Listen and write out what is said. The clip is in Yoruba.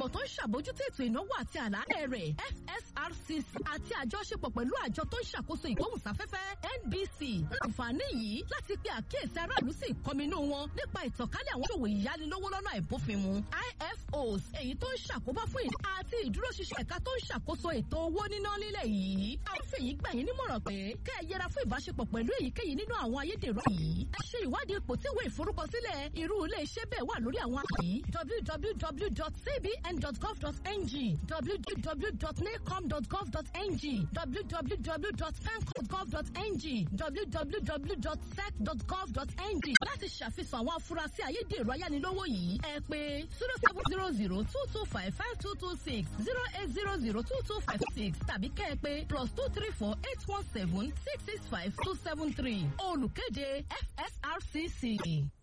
tó ń ṣàbójútó ètò ìnáwó àti àlàálẹ̀ rẹ̀ FSRCC àti àjọṣepọ̀ pẹ̀lú àjọ tó ń ṣàkóso ìgbóhùnsáfẹ́fẹ́ NBC àǹfààní yìí láti pe àkíyèsí aráàlú sí ìkọminú wọn nípa ìtànkálẹ̀ àwọn òṣòwò ìyánilówó lọ́nà àìbófinmu IFOs èyí tó ń ṣàkóbá fún ìlú àti ìdúróṣinṣin ẹ̀ka tó ń ṣàkóso ètò owó níná nílẹ̀ yìí àwọn fèyí gbà yín nímọ̀ràn pé kẹ́ ẹ yẹra fún ìbáṣepọ̀ pẹ̀lú èyíkéyìí nínú àwọn ayédèrú yìí ẹ ṣe ìwádìí ipò tí ìwé ìforúkọsílẹ̀ irú ilé iṣẹ́ bẹ́ẹ̀ wà lórí àwọn àyí www.cbn.gov.ng www.nacom.gov.ng www.fancom.gov.ng www.sec.gov.ng láti ṣàfihàn àwọn afurasí ayédèrú ayánilówó yìí ẹ pé zero seven zero zero two two five five two two six zero eight zero zero two two five six tàbí kẹ́ ẹ pé plus two three four eight one seven six six five two seven three olùkéde FSRCC.